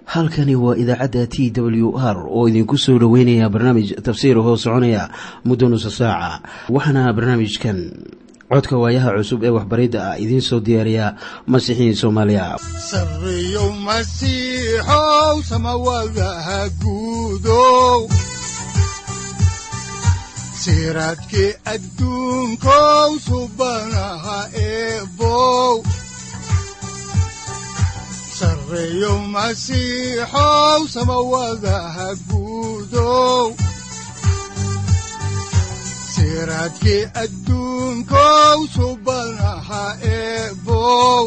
halkani waa idaacadda t w r oo idinku soo dhoweynaya barnaamij tafsiir hoo soconaya muddo nusa saaca waxaana barnaamijkan codka waayaha cusub ee waxbaridda ah idiin soo diyaariya masiixiin soomaaliya sareyow masiixow samawadaha guudow siraadkii adduunkow subanaha eebow sareyow masiixow samawadaha guudow siraadkii adduunkow subanaha eebow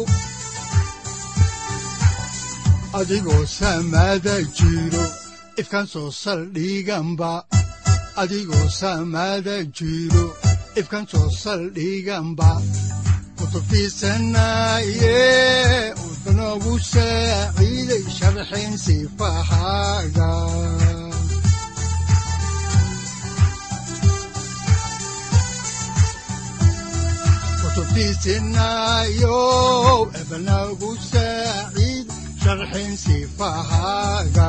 adigoo samaada jiro ifkaan soo saldhiganba adigoo samaada jiro ifkaan soo saldhiganba kutubtiisanaye udanogu saaciiday sharxin sifahaaga kutubtiisinayow ebanagu saaciid sharxin sifahaaga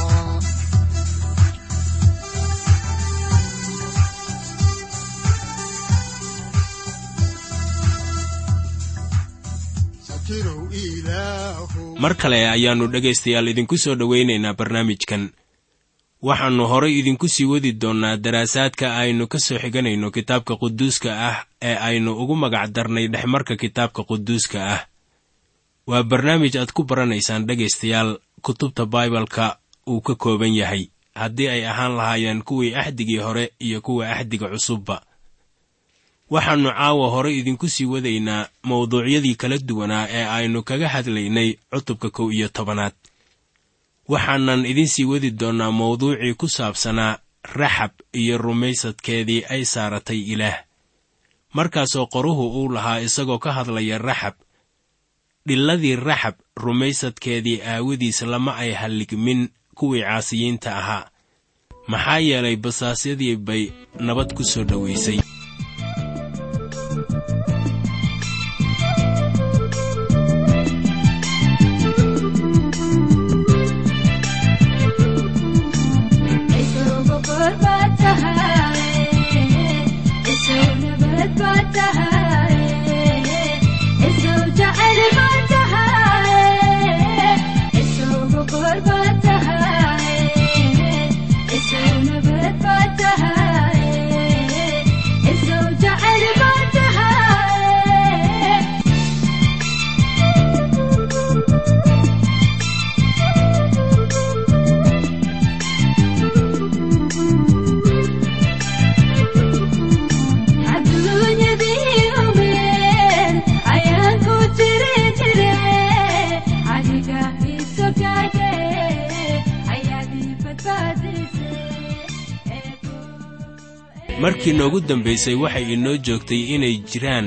mar kale ayaannu dhegaystayaal idinku soo dhowaynaynaa barnaamijkan waxaannu horay idinku sii wadi doonnaa daraasaadka aynu ka soo xiganayno kitaabka quduuska ah ee aynu ugu magac darnay dhexmarka kitaabka quduuska ah waa barnaamij aad ku baranaysaan dhegaystayaal kutubta baibalka uu ka kooban yahay haddii ay ahaan lahaayeen kuwii axdigii hore iyo kuwa axdiga cusubba waxaannu caawa hore idinku sii wadaynaa mawduucyadii kala duwanaa ee aynu kaga hadlaynay cutubka kow iyo tobanaad waxaanan idin sii wadi doonnaa mawduucii ku saabsanaa raxab iyo rumaysadkeedii ay saaratay ilaah markaasoo qoruhu uu lahaa isagoo ka hadlaya raxab dhilladii raxab rumaysadkeedii aawadiis lama ay halligmin kuwii caasiyiinta ahaa maxaa yeelay basaasyadii bay nabad ku soo dhowaysay markii noogu dambaysay waxay inoo joogtay inay jiraan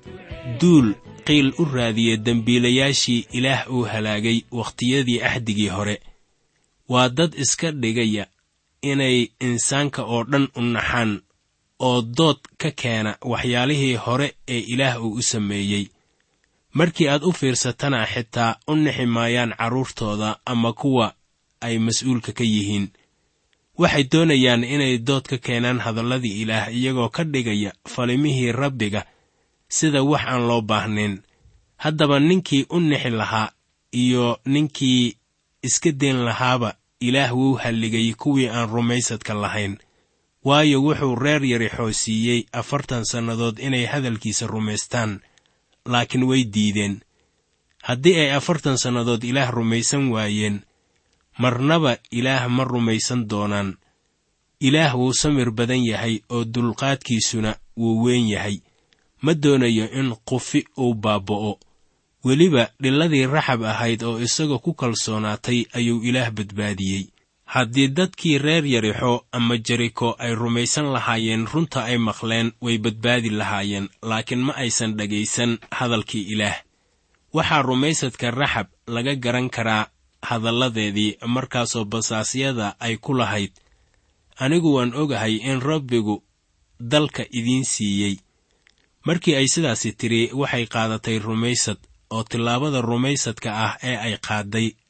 duul qiil u raadiya dembiilayaashii ilaah uu halaagay wakhtiyadii axdigii hore waa dad iska dhigaya inay insaanka oo dhan u naxaan oo dood ka keena waxyaalihii hore ee ilaah uu u sameeyey markii aad u fiirsatana xitaa u nixi maayaan carruurtooda ama kuwa ay mas-uulka ka yihiin waxay doonayaan inay dood ka keenaan hadalladii ilaah iyagoo ka dhigaya falimihii rabbiga sida wax aan loo baahnayn haddaba ninkii u nixi lahaa iyo ninkii iska dayn lahaaba ilaah wuu halligay kuwii aan rumaysadka lahayn waayo wuxuu reer yari xoosiiyey afartan sannadood inay hadalkiisa rumaystaan laakiin way diideen haddii ay afartan sannadood ilaah rumaysan waayeen marnaba ilaah ma rumaysan doonaan ilaah wuu samir badan yahay oo dulqaadkiisuna wuu weyn yahay ma doonayo in qufi uu baaba'o weliba dhilladii raxab ahayd oo isaga ku kalsoonaatay ayuu ilaah badbaadiyey haddii dadkii reer yarixo ama jeriko ay rumaysan lahaayeen runta ay maqleen way badbaadi lahaayeen laakiin ma aysan dhegaysan hadalkii ilaah waxaa rumaysadka raxab laga garan karaa hadalladeedii markaasoo basaasyada ay ku lahayd anigu waan ogahay in rabbigu dalka idiin siiyey markii ay sidaasi tidhi waxay qaadatay rumaysad oo tillaabada rumaysadka ah ee ay qaadday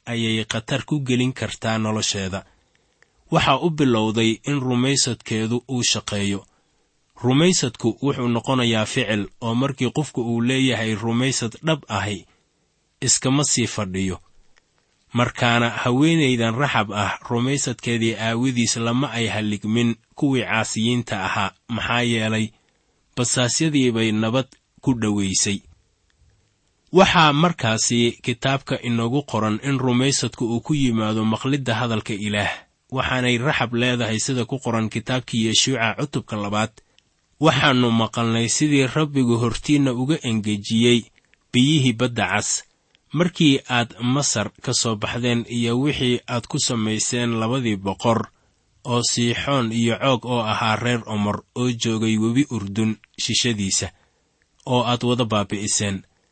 ayay khatar ku gelin kartaa nolosheeda waxaa u bilowday in rumaysadkeedu uu shaqeeyo rumaysadku wuxuu noqonayaa ficil oo markii qofku uu leeyahay rumaysad dhab ahi iskama sii fadhiyo markaana haweenaydan raxab ah rumaysadkeedii aawadiis lama ay halligmin kuwii caasiyiinta ahaa maxaa yeelay basaasyadii bay nabad ku dhowaysay waxaa markaasi kitaabka inoogu qoran in rumaysadku uu ku yimaado maqlidda hadalka ilaah waxaanay raxab leedahay sida ku qoran kitaabkii yeshuuca cutubka labaad waxaannu maqalnay sidii rabbigu hortiinna uga engejiyey biyihii badda cas markii aad masar ka soo baxdeen iyo wixii aad ku samayseen labadii boqor oo siixoon iyo coog oo ahaa reer omor oo joogay webi urdun shishadiisa oo aad wada baabi'iseen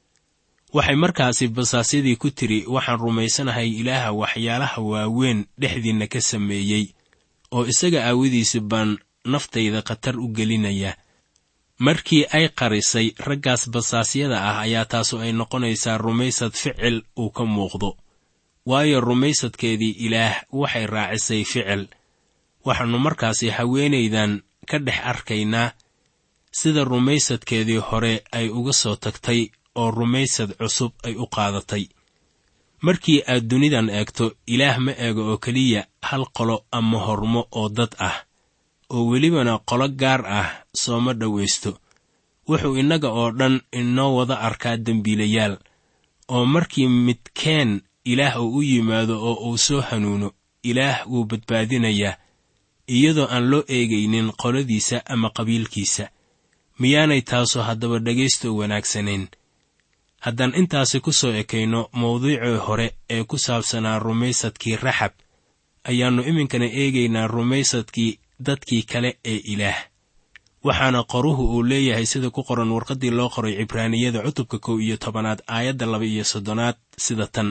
waxay markaasi basaasyadii ku tiri waxaan rumaysanahay ilaaha waxyaalaha waaweyn dhexdiinna ka sameeyey oo isaga aawadiisa baan naftayda khatar u gelinaya markii ay qarisay raggaas basaasyada ah ayaa taasu ay noqonaysaa rumaysad ficil uu ka muuqdo waayo rumaysadkeedii ilaah waxay raacisay ficil waxaannu markaasi haweenaydan ka dhex arkaynaa sida rumaysadkeedii hore ay uga soo tagtay oo rumaysad cusub ay u qaadatay markii aad dunidan eegto ilaah ma eego oo keliya hal qolo ama hormo oo dad ah oo welibana qolo gaar ah sooma dhowaysto wuxuu innaga oo dhan inoo wada arkaa dembiilayaal oo markii midkeen ilaah uu u yimaado oo uu soo hanuuno ilaah wuu badbaadinayaa iyadoo aan loo eegaynin qoladiisa ama qabiilkiisa miyaanay taasu haddaba dhegaysto wanaagsanayn haddaan intaasi ku soo ekayno mawduucii hore ee ku saabsanaa rumaysadkii raxab ayaannu iminkana eegaynaa rumaysadkii dadkii kale ee ilaah waxaana qoruhu uu leeyahay sida ku qoran warqaddii loo qoray cibraaniyada cutubka kow iyo tobanaad aayadda laba iyo soddonaad sida tan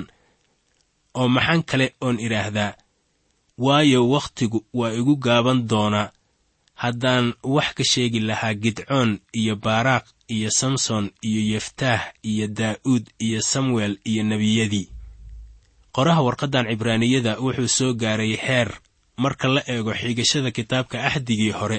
oo maxaan kale oon idhaahdaa waayo wakhtigu waa igu gaaban doonaa haddaan wax ka sheegi lahaa gidcoon iyo baaraaq iyo samson iyo yeftaah iyo daa'uud iyo samuel iyo nebiyadii qoraha warqaddan cibraaniyada wuxuu soo gaaray heer marka la eego xigashada kitaabka axdigii hore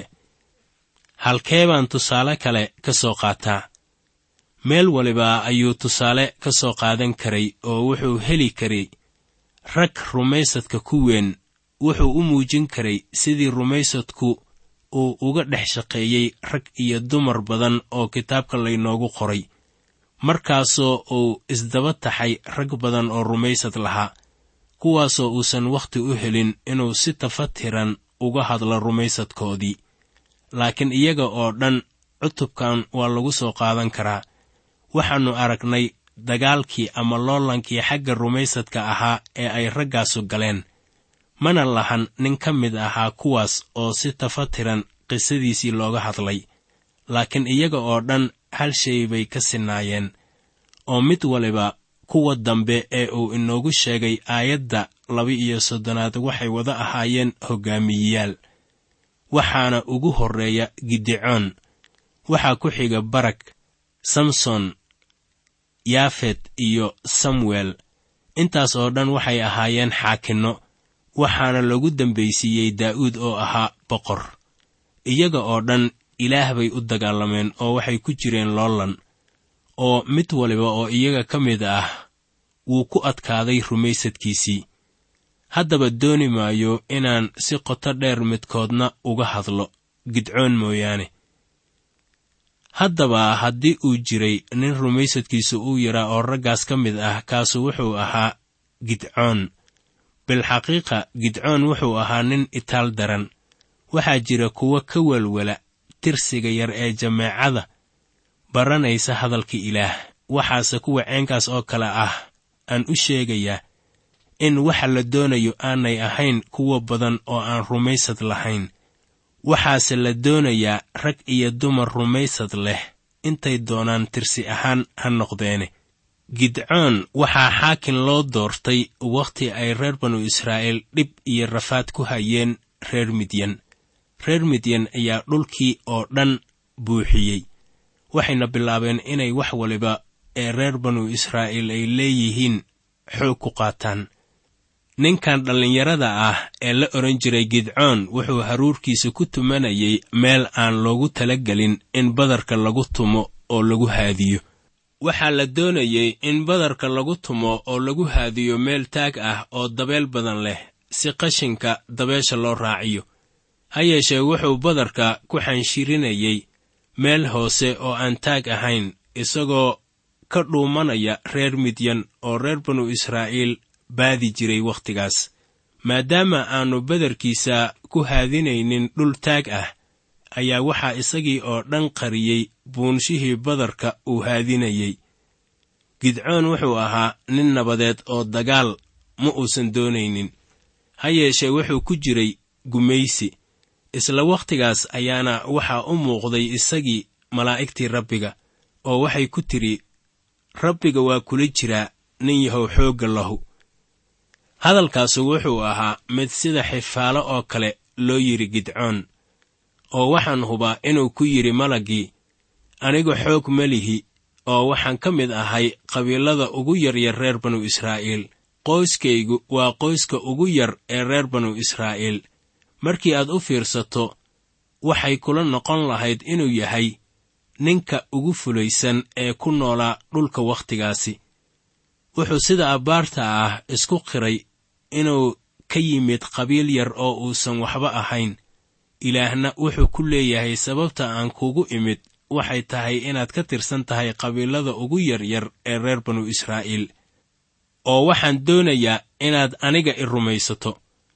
halkee baan tusaale kale ka soo qaataa meel waliba ayuu tusaale ka soo qaadan karay oo wuxuu heli karay rag rumaysadka ku weyn wuxuu u muujin karay sidii rumaysadku uu uga dhex shaqeeyey rag iyo dumar badan oo kitaabka laynoogu qoray markaasoo uu isdaba taxay rag badan oo rumaysad lahaa kuwaasoo uusan wakhti u helin inuu si tafatiran uga hadlo rumaysadkoodii laakiin iyaga oo dhan cutubkan waa lagu soo qaadan karaa waxaannu aragnay dagaalkii ama loolankii xagga rumaysadka ahaa ee ay raggaasu galeen mana lahan nin ka mid ahaa kuwaas oo si tafatiran qisadiisii looga hadlay laakiin iyaga oo dhan hal shay bay ka sinaayeen oo mid waliba kuwa dambe ee uu inoogu sheegay aayadda laba-iyo soddonaad waxay wada ahaayeen hoggaamiyeyaal waxaana ugu horreeya gidicoon waxaa ku xiga barag samson yaafet iyo samuel intaas oo dhan waxay ahaayeen xaakinno waxaana lagu dambaysiiyey daa'uud oo ahaa boqor iyaga oo dhan ilaah bay u dagaalameen oo waxay ku jireen loolan oo mid waliba oo iyaga ka mid ah wuu ku adkaaday rumaysadkiisii haddaba dooni maayo inaan si qoto dheer midkoodna uga hadlo gidcoon mooyaane haddaba haddii uu jiray nin rumaysadkiisu uu yaraa oo raggaas ka mid ah kaasu wuxuu ahaa gidcoon bilxaqiiqa gidcoon wuxuu ahaa nin itaal daran waxaa jira kuwo ka welwela tirsiga yar ee jameecada baranaysa hadalka ilaah waxaase kuwa ceenkaas oo kale ah aan u sheegayaa in waxa la doonayo aanay ahayn kuwa badan oo aan rumaysad lahayn waxaase la doonayaa rag iyo dumar rumaysad leh intay doonaan tirsi ahaan ha noqdeene gidcoon waxaa xaakin loo doortay wakhti ay reer banu israa'iil dhib iyo rafaad ku hayeen reer midyan reer midyan ayaa dhulkii oo dhan buuxiyey waxayna bilaabeen inay wax waliba ee reer banu israa'iil ay leeyihiin xoog ku qaataan ninkan dhallinyarada ah ee la odhan jiray gidcoon wuxuu haruurkiisa ku tumanayay meel aan loogu talagelin in badarka lagu tumo oo lagu haadiyo waxaa la doonayey in badarka lagu tumo oo lagu haadiyo meel taag ah oo dabeel badan leh si qashinka dabeesha loo raaciyo ha yeeshee wuxuu badarka ku xanshirinayey meel hoose oo aan taag ahayn isagoo ka dhuumanaya reer midyan oo reer banu israa'iil baadi jiray wakhtigaas maadaama aannu badarkiisa ku haadinaynin dhul taag ah ayaa waxaa isagii oo dhan qariyey buunshihii badarka uu haadinayey gidcoon wuxuu ahaa nin nabadeed oo dagaal ma uusan doonaynin ha yeeshee wuxuu ku jiray gumaysi isla wakhtigaas ayaana waxaa u muuqday isagii malaa'igtii rabbiga oo waxay ku tidhi rabbiga waa kula jiraa nin yahow xoogga lahu hadalkaasu wuxuu ahaa mid sida xifaalo oo kale loo yidhi gidcoon oo waxaan hubaa inuu ku yidhi malaggii anigu xoog ma lihi oo waxaan ka mid ahay qabiilada ugu yaryar reer banu israa'iil qoyskaygu waa qoyska ugu yar ee reer banu israa'iil markii aad u fiirsato waxay kula noqon lahayd inuu yahay ninka ugu fulaysan ee ku noolaa dhulka wakhtigaasi wuxuu sida abbaarta ah isku qiray inuu ka yimid qabiil yar oo uusan waxba ahayn ilaahna wuxuu ku leeyahay sababta aan kugu imid waxay tahay inaad ka tirsan tahay qabiilada ugu yaryar ee reer banu israa'iil oo waxaan doonayaa inaad aniga i rumaysato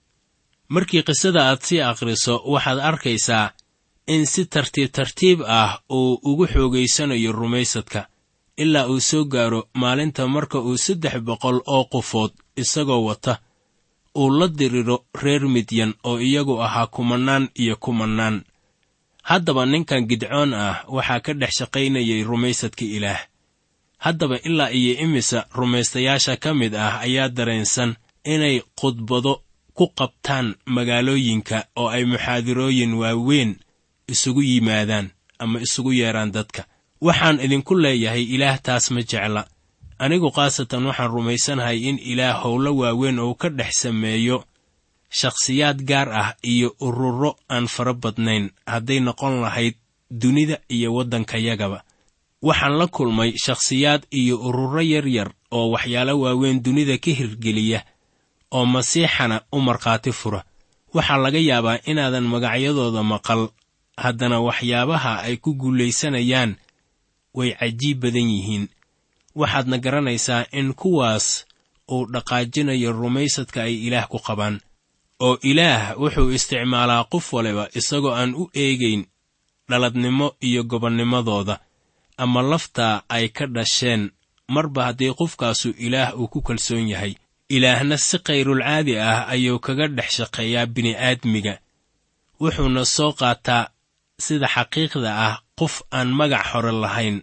markii qisada aad sii akhriso waxaad arkaysaa in si tartiib tartiib ah uu ugu xoogaysanayo rumaysadka ilaa uu soo gaaro maalinta marka uu saddex boqol oo qofood isagoo wata uu la diriro reer midyan oo iyagu ahaa kumannaan iyo kumannaan haddaba ninkan gidcoon ah waxaa ka dhex shaqaynayay rumaysadka ilaah haddaba ilaa iyo imisa rumaystayaasha ka mid ah ayaa dareensan inay khudbado ku qabtaan magaalooyinka oo ay muxaadirooyin waaweyn isugu yimaadaan ama isugu yeedhaan dadka waxaan idinku leeyahay ilaah taas ma jecla anigu khaasatan waxaan rumaysanahay in ilaah howlo waaweyn uu ka dhex sameeyo shakhsiyaad gaar ah iyo ururo aan fara badnayn hadday noqon lahayd dunida iyo waddankayagaba waxaan la kulmay shakhsiyaad iyo ururo yar yar oo waxyaalo waaweyn dunida ka hirgeliya oo masiixana u markhaati fura waxaa laga yaabaa inaadan magacyadooda maqal haddana waxyaabaha ay ku guulaysanayaan way cajiib badan yihiin waxaadna garanaysaa in kuwaas uu dhaqaajinayo rumaysadka ay ilaah ku qabaan oo ilaah wuxuu isticmaalaa qof waliba isagoo aan u eegayn dhaladnimo iyo gobonnimadooda ama laftaa ay ka dhasheen marba haddii qofkaasu ilaah uu ku kalsoon yahay ilaahna si kayrulcaadi ah ayuu kaga dhex shaqeeyaa bini'aadmiga wuxuuna soo qaataa sida xaqiiqda ah qof aan magac hore lahayn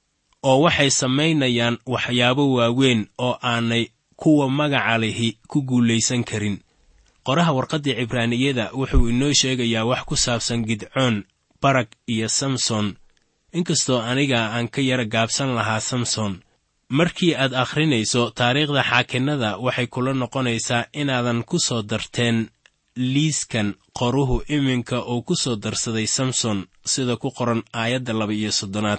oo waxay samaynayaan waxyaabo waaweyn oo aanay kuwa magaca lihi ku guulaysan karin qoraha warqaddii cibraaniyada wuxuu inoo sheegayaa wax ku saabsan gidcoon barag iyo samson inkastoo aniga aan ka yara gaabsan lahaa samson markii aad akhrinayso taariikhda xaakinnada waxay kula noqonaysaa inaadan ku soo darteen liiskan qoruhu iminka uu ku soo darsaday samson sida ku qoran aayadda laba iyo soddonaad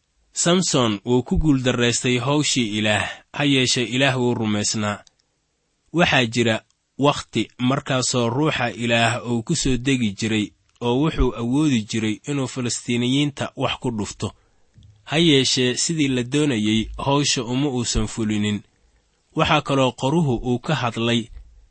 samson wuu ku guuldarraystay howshii ilaah ha yeeshee ilaah wuu rumaysnaa waxaa jira wakhti markaasoo ruuxa ilaah uu ku soo degi jiray oo wuxuu awoodi jiray inuu falastiiniyiinta wax ku dhufto ha yeeshee sidii la doonayey howsha uma uusan fulinin waxaa kaloo qoruhu uu ka hadlay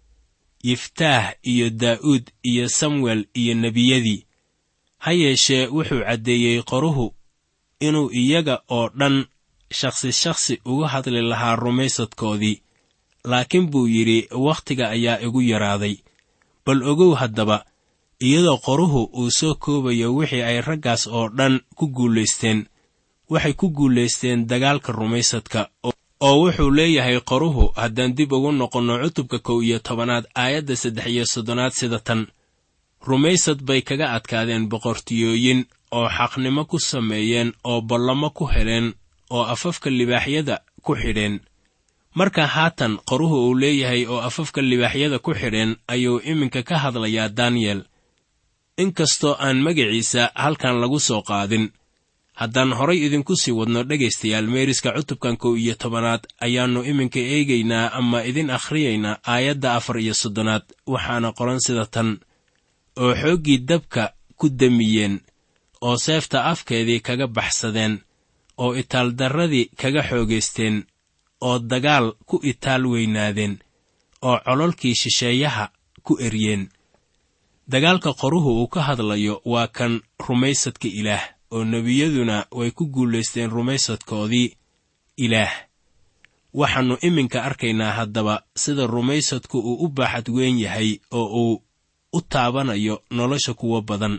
yiftaah iyo daa'uud iyo samuel iyo nebiyadii ha yeeshee wuxuu caddeeyey qoruhu inuu iyaga oo dhan shakhsi shakhsi uga hadli lahaa rumaysadkoodii laakiin buu yidhi wakhtiga ayaa igu yaraaday bal ogow haddaba iyadoo qoruhu uu soo koobayo wixii ay raggaas oo dhan ku guulaysteen waxay ku guulaysteen dagaalka rumaysadka oo wuxuu leeyahay qoruhu haddaan dib ugu noqonno cutubka kow iyo tobanaad aayadda saddex iyo soddonaad sida tan rumaysad bay kaga adkaadeen boqortiyooyin oo xaqnimo ku sameeyeen oo ballamo ku heleen oo afafka libaaxyada ku xidheen marka haatan qoruhu uu leeyahay oo afafka libaaxyada ku xidheen ayuu iminka ka hadlayaa daniyel inkastoo aan magaciisa halkan lagu soo qaadin haddaan horay idinku sii wadno dhegaystayaal meeriska cutubkan kow iyo tobanaad ayaannu iminka eegaynaa ama idin akhriyaynaa aayadda afar iyo soddonaad waxaana qoran sida tan oo xooggii dabka ku damiyeen oo seefta afkeedii kaga baxsadeen oo itaaldarradii kaga xoogaysteen oo dagaal ku itaal weynaadeen oo cololkii shisheeyaha ku eryeen dagaalka qoruhu uu ka hadlayo waa kan rumaysadka ilaah oo nebiyaduna way ku guulaysteen rumaysadkoodii ilaah waxaannu iminka arkaynaa haddaba sida rumaysadku uu u baaxad weyn yahay oo uu u taabanayo nolosha kuwa badan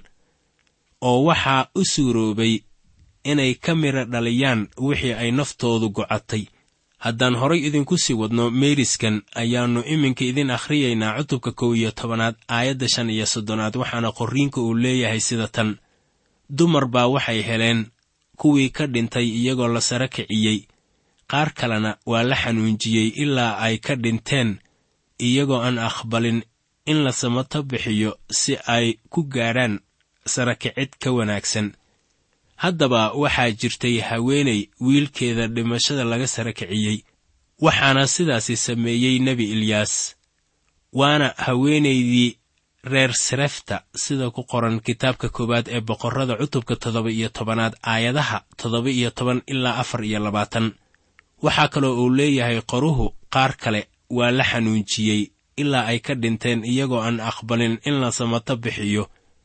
oo waxaa u suuroobay inay ka midha dhaliyaan wixii ay naftoodu gocatay haddaan horay idinku sii wadno meeriskan ayaannu iminka idin akhriyaynaa cutubka kow iyo tobanaad aayadda shan iyo soddonaad waxaana qorriinka uu leeyahay sida tan dumar baa waxay heleen kuwii ka dhintay iyagoo la sara kiciyey qaar kalena waa la xanuunjiyey ilaa ay ka dhinteen iyagoo aan aqbalin in la samato bixiyo si ay ku gaadhaan sarakicid ka wanaagsan haddaba waxaa jirtay haweenay wiilkeeda dhimashada laga sara kiciyey waxaana sidaasi sameeyey nebi ilyaas waana haweenaydii reer sarefta sida ku qoran kitaabka koowaad ee boqorrada cutubka toddoba iyo tobanaad aayadaha toddoba iyo toban ilaa afar iyo labaatan waxaa kaloo uu leeyahay qoruhu qaar kale waa la xanuunjiyey ilaa ay ka dhinteen iyagoo aan aqbalin in la samato bixiyo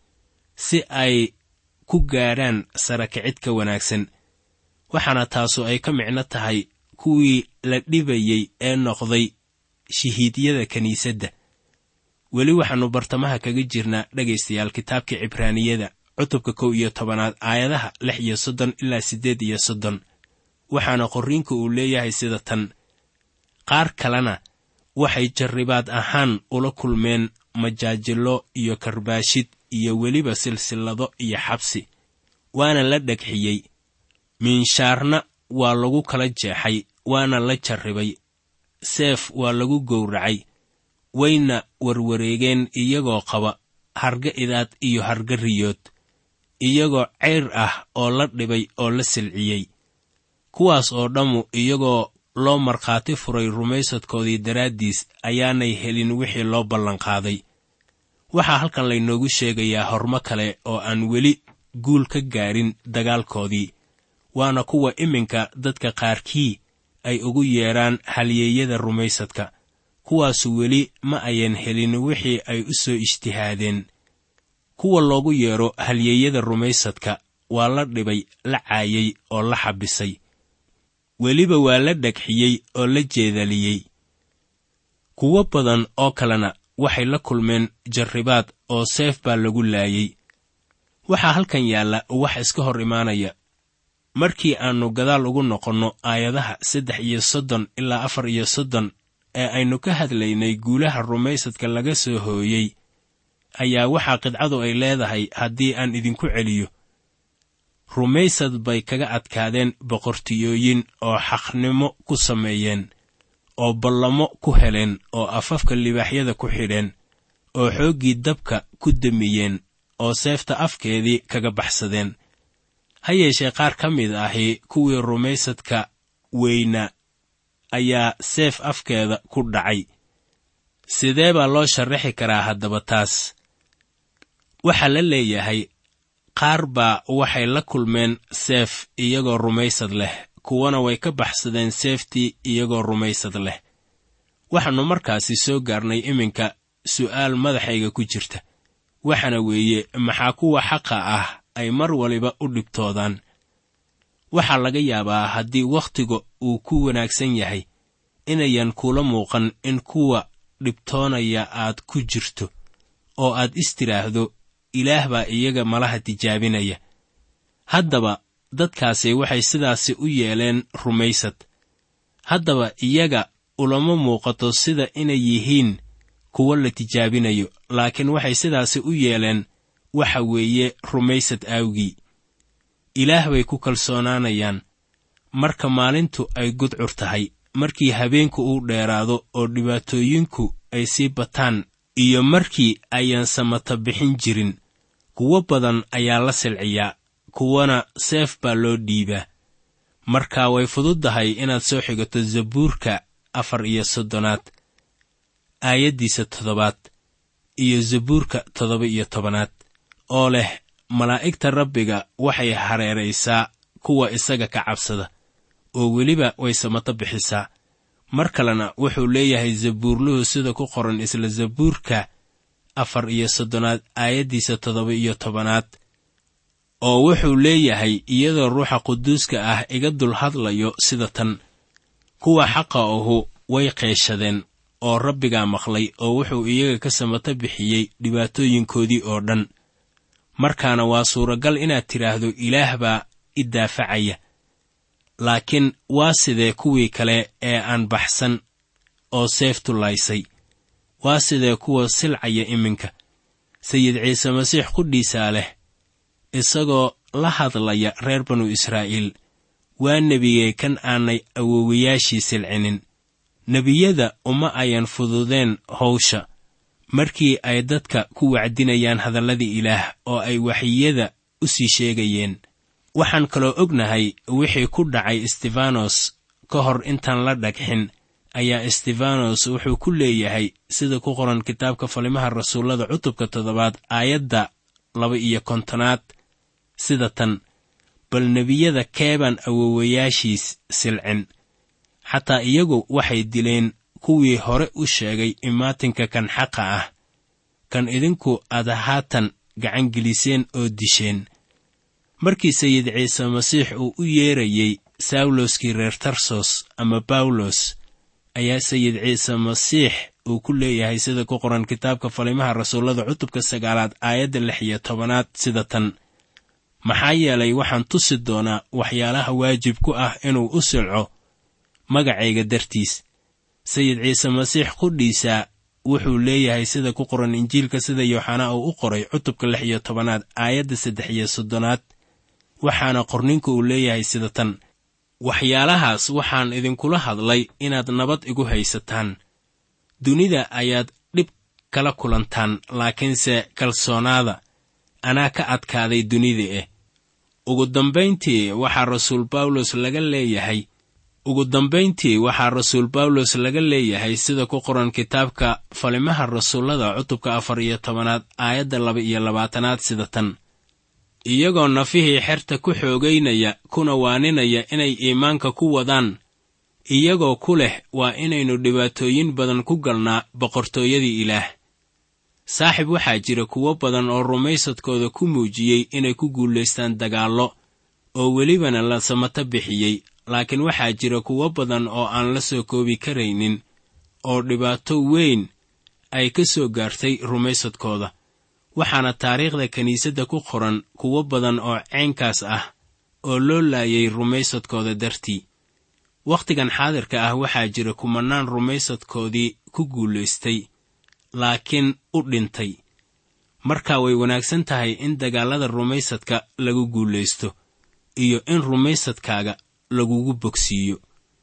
si ay ku gaadhaan sarakicid ka wanaagsan waxaana taasu ay ka micno tahay kuwii la dhibayey ee noqday shahiidyada kiniisadda weli waxaannu bartamaha kaga jirnaa dhegaystayaal kitaabka cibraaniyada cutubka kow iyo tobanaad aayadaha lix iyo soddon ilaa siddeed iyo soddon waxaana qorriinku uu leeyahay sida tan qaar kalena waxay jarribaad ahaan ula kulmeen majaajillo iyo karbaashid iyo weliba silsillado iyo xabsi waana la dhegxiyey miinshaarna waa lagu kala jeexay waana la jarribay seef waa lagu gowracay wayna warwareegeen iyagoo qaba harga idaad iyo harga riyood iyagoo ceyr ah oo la dhibay oo la silciyey kuwaas oo dhammu iyagoo loo markhaati furay rumaysadkoodii daraaddiis ayaanay helin wixii loo ballanqaaday waxaa halkan laynoogu sheegayaa hormo kale oo aan weli guul ka gaadhin dagaalkoodii waana kuwa iminka dadka qaarkii ay ugu yeedhaan halyeeyada rumaysadka kuwaasu weli ma ayan helin wixii ay u soo ijtihaadeen kuwa loogu yeedho halyeeyada rumaysadka waa la dhibay la caayay oo la xabisay weliba waa la dhegxiyey oo la jeedaliyey kuwo badan oo kalena waxay la kulmeen jarribaad oo seef baa lagu laayey waxaa halkan yaalla wax iska hor imaanaya markii aannu gadaal ugu noqonno aayadaha saddex iyo soddon ilaa afar iyo soddon ee aynu ka hadlaynay guulaha rumaysadka laga soo hooyey ayaa waxaa qidcadu ay leedahay haddii aan idinku celiyo rumaysad bay kaga adkaadeen boqortiyooyin oo xaqnimo ku sameeyeen oo ballamo ku heleen oo afafka libaaxyada ku xidheen oo xooggii dabka ku demiyeen oo seefta afkeedii kaga baxsadeen ha yeeshee qaar ka mid ahi kuwii rumaysadka weyna ayaa seef afkeeda ku dhacay sidee baa loo sharaxi karaa haddaba taas waxaa la leeyahay qaar baa waxay la kulmeen seef iyagoo rumaysad leh kuwana way ka baxsadeen seeftii iyagoo rumaysad leh waxaannu markaasi soo gaarnay iminka su'aal madaxayga ku jirta waxaana weeye maxaa kuwa xaqa ah ay mar waliba u dhibtoodaan waxaa laga yaabaa haddii wakhtiga uu ku wanaagsan yahay inayan kula muuqan in kuwa dhibtoonaya aad ku jirto oo aad istiraahdo ilaah baa iyaga malaha tijaabinaya haddaba dadkaasi waxay sidaasi u yeeleen rumaysad haddaba iyaga ulama muuqato sida inay yihiin kuwo la tijaabinayo laakiin waxay sidaasi u yeeleen waxa weeye rumaysad aawgii ilaah bay ku kalsoonaanayaan marka maalintu ay gudcur tahay markii habeenku uu dheeraado oo dhibaatooyinku ay sii bataan iyo markii ayaan samata bixin jirin kuwo badan ayaa la silciyaa kuwana seef baa loo dhiibaa marka way fududdahay inaad soo xigato zabuurka afar iyo soddonaad aayaddiisa toddobaad iyo zabuurka toddoba iyo tobanaad oo leh malaa'igta rabbiga waxay hareeraysaa kuwa isaga ka cabsada oo weliba way samato bixisaa mar kalena wuxuu leeyahay zabuurluhu sida ku qoran isla zabuurka afar iyo soddonaad aayaddiisa toddoba iyo tobanaad oo wuxuu leeyahay iyadoo ruuxa quduuska ah iga dul hadlayo sida tan kuwa xaqa ahu way qeeshadeen oo rabbigaa maqlay oo wuxuu iyaga ka samato bixiyey dhibaatooyinkoodii oo dhan markaana waa suuragal inaad tidhaahdo ilaah baa i daafacaya laakiin waa sidee kuwii kale ee aan baxsan oo seeftu laysay waa sidee kuwa silcaya iminka sayid ciise masiix qudhiisaa leh isagoo la hadlaya reer banu israa'iil waa nebigee kan aanay awowayaashii silcinin nebiyada uma ayan fududeen howsha markii ay dadka ku wacdinayaan hadalladii ilaah oo ay waxyiyada u sii sheegayeen waxaan kaloo ognahay wixii ku dhacay istefanos ka hor intaan la dhagxin ayaa istefanos wuxuu ku leeyahay sida ku qoran kitaabka falimaha rasuullada cutubka toddobaad aayadda laba iyo kontonaad sida tan bal nebiyada keebaan awowayaashiis silcin xataa iyagu waxay dileen kuwii hore u sheegay imaatinka kan xaqa ah kan idinku aad haatan gacangeliseen oo disheen markii sayid ciise masiix uu u yeerayey sawloskii reer tarsos ama bawlos ayaa sayid ciise masiix uu ku leeyahay sida ku qoran kitaabka falimaha rasuullada cutubka sagaalaad aayadda lix iyo tobanaad sida tan maxaa yeelay waxaan tusi doonaa waxyaalaha waajib ku ah inuu u silco magacayga dartiis sayid ciise masiix qudhiisa wuxuu leeyahay sida ku qoran injiilka sida yooxanaa uu u qoray cutubka lix iyo tobanaad aayadda saddex iyo soddonaad waxaana qorninku uu leeyahay sida tan waxyaalahaas waxaan idinkula hadlay inaad nabad igu haysataan dunida ayaad dhib kala kulantaan laakiinse kalsoonaada anaa ka adkaaday dunida eh ugu dambayntii waxaa rasuul bawlos laga leeyahay ugu dambayntii waxaa rasuul bawlos laga leeyahay sida ku qoran kitaabka falimaha rasuullada cutubka afar iyo tobanaad aayadda laba iyo labaatanaad sida tan iyagoo nafihii xerta ku xoogaynaya kuna waaninaya inay iimaanka ku wadaan iyagoo ku leh waa inaynu dhibaatooyin badan ku galnaa boqortooyadii ilaah saaxib waxaa jira kuwo badan oo rumaysadkooda ku muujiyey inay ku guulaystaan dagaallo oo welibana la samato bixiyey laakiin waxaa jira kuwo badan oo aan la soo koobi karaynin oo dhibaato weyn ay ka soo gaartay rumaysadkooda waxaana taariikhda kiniisadda ku qoran kuwo badan oo ceynkaas ah oo loo laayay rumaysadkooda dartii wakhtigan xaadirka ah waxaa jira kumanaan rumaysadkoodii ku guulaystay laakiin u dhintay marka way wanaagsan tahay in dagaallada rumaysadka lagu guulaysto iyo in rumaysadkaaga lagugu bogsiiyo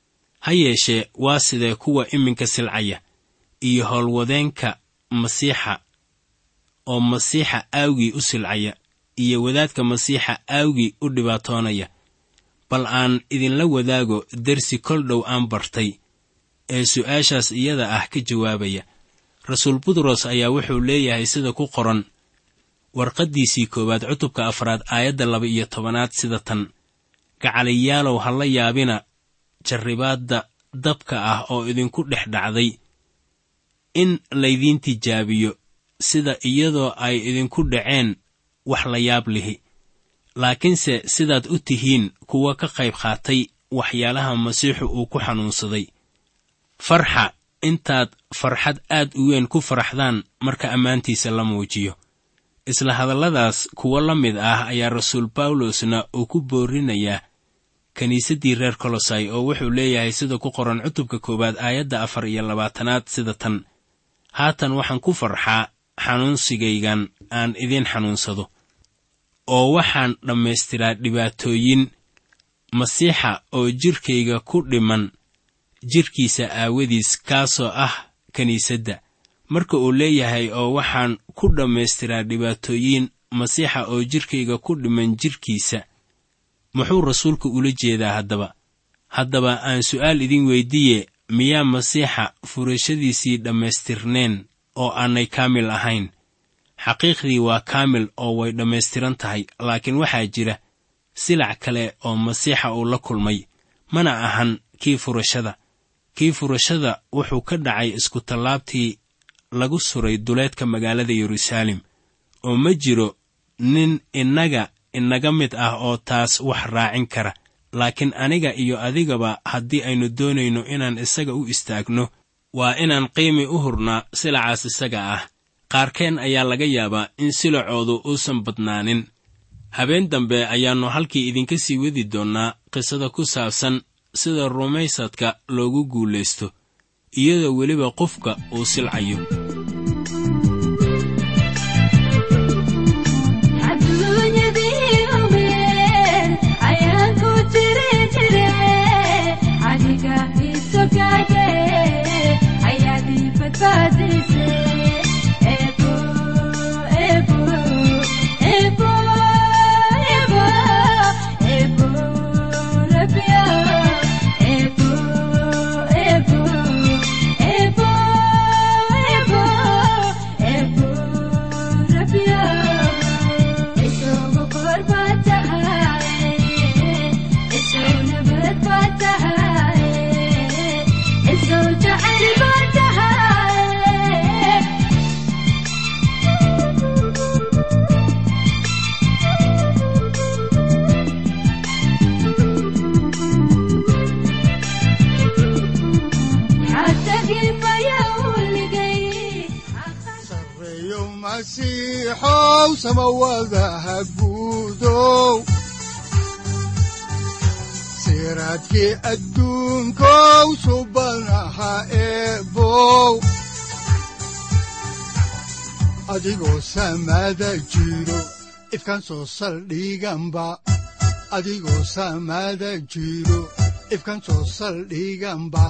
ha yeeshee waa sidee kuwa iminka silcaya iyo howlwadeenka masiixa oo masiixa aawgii u silcaya iyo wadaadka masiixa aawgii u dhibaatoonaya bal aan idinla wadaago dersi kol dhow aan bartay ee su'aashaas iyada ah ka jawaabaya rasuul butros ayaa wuxuu leeyahay sida ku qoran warqaddiisii koowaad cutubka afraad aayadda laba iyo tobanaad sida tan gacaliyaalow ha la yaabina jarribaadda dabka ah oo idinku dhex dhacday in laydiin tijaabiyo sida iyadoo ay idinku dhaceen wax la yaab lihi laakiinse sidaad u tihiin kuwa ka qayb qaatay waxyaalaha masiixu uu ku xanuunsaday farxa intaad farxad aad u weyn ku faraxdaan marka ammaantiisa la muujiyo isla hadalladaas kuwo la mid ah ayaa rasuul bawlosna uu ku boorinayaa kiniisaddii reer kolosai oo wuxuu leeyahay sida ku qoran cutubka koowaad aayadda afar iyo labaatanaad sida tan haatan waxaan ku farxaa xanuunsigaygan aan idiin xanuunsado oo waxaan dhammaystiraa dhibaatooyin masiixa oo jidhkayga ku dhiman jidhkiisa aawadiis kaasoo ah kiniisadda marka uu leeyahay oo waxaan ku dhammaystiraa dhibaatooyin masiixa oo jidhkayga ku dhiman jidhkiisa muxuu rasuulku ula jeedaa haddaba haddaba aan su'aal idin weyddiiye miyaa masiixa furashadiisii dhammaystirneen oo aanay kaamil ahayn xaqiiqdii waa kaamil oo way dhammaystiran tahay laakiin waxaa jira silac kale oo masiixa uu la kulmay mana ahan kii furashada kii furashada wuxuu ka dhacay iskutallaabtii lagu suray duleedka magaalada yeruusaalem oo ma jiro nin innaga inaga mid ah oo taas wax raacin kara laakiin aniga iyo adigaba haddii aynu doonayno inaan isaga u istaagno waa inaan qiimi u hurnaa silacaas isaga ah qaarkeen ayaa laga yaabaa in silacoodu uusan badnaanin habeen dambe ayaannu halkii idinka sii wadi doonnaa qisada ku saabsan sida rumaysadka loogu guulaysto iyadoo weliba qofka uu silcayo masiixow samawadaha guudow siraadkii adduunkow subanaha eebow adigoo samada jiro ifkan soo saldhiganba adigoo samada jiro ifkan soo saldhiganba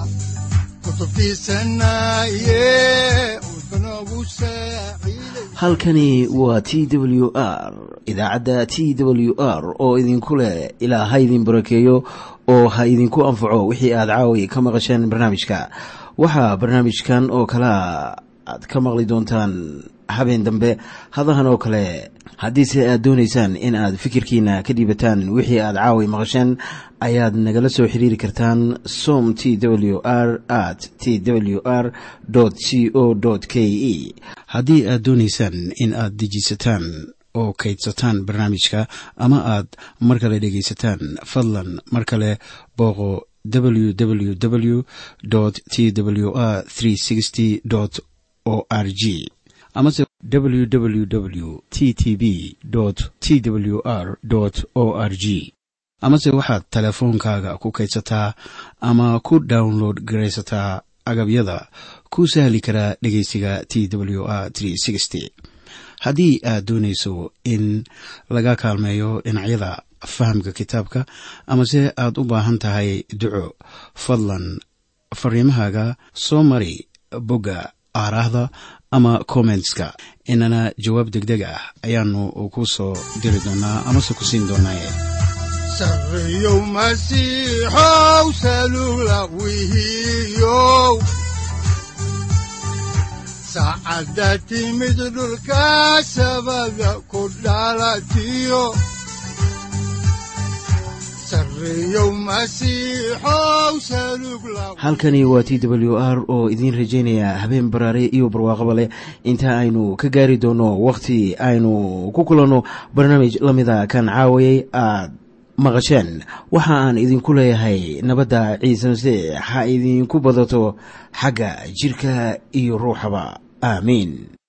halkani waa t w r idaacadda t w r oo idinku leh ilaa ha idin barakeeyo oo ha idinku anfaco wixii aad caawi ka maqasheen barnaamijka waxaa barnaamijkan oo kalea aad ka maqli doontaan habeen dambe hadahan oo kale haddiise aad doonaysaan in aad fikirkiina ka dhiibataan wixii aad caawi maqasheen ayaad nagala soo xiriiri kartaan som t w r at t w r c o k e haddii aad doonaysaan in aad dejiisataan oo kaydsataan barnaamijka ama aad mar kale dhegaysataan fadlan mar kale booqo www t w r o r g amase www t t b t w r o r g amase waxaad teleefoonkaaga ku kaydsataa ama ku download garaysataa agabyada ku sahli karaa dhegeysiga t w r haddii aad doonayso in laga kaalmeeyo dhinacyada fahamka kitaabka amase aad u baahan tahay duco fadlan fariimahaaga soo mari bogga aaraahda ama kommentska inana jawaab degdeg ah ayaanu ku soo diri doonaa amase ku siin doonaaye sareyow masiixow salugla wihiyow saacadda timid dhulka sabada ku dhalatiyo halkani waa t w r oo idiin rajaynaya habeen baraare iyo barwaaqaba leh inta aynu ka gaari doono wakhti aynu ku kulanno barnaamij la mida kan caawayay aad maqasheen waxa aan idinku leeyahay nabadda ciise masiix ha idinku badato xagga jidhka iyo ruuxaba aamiin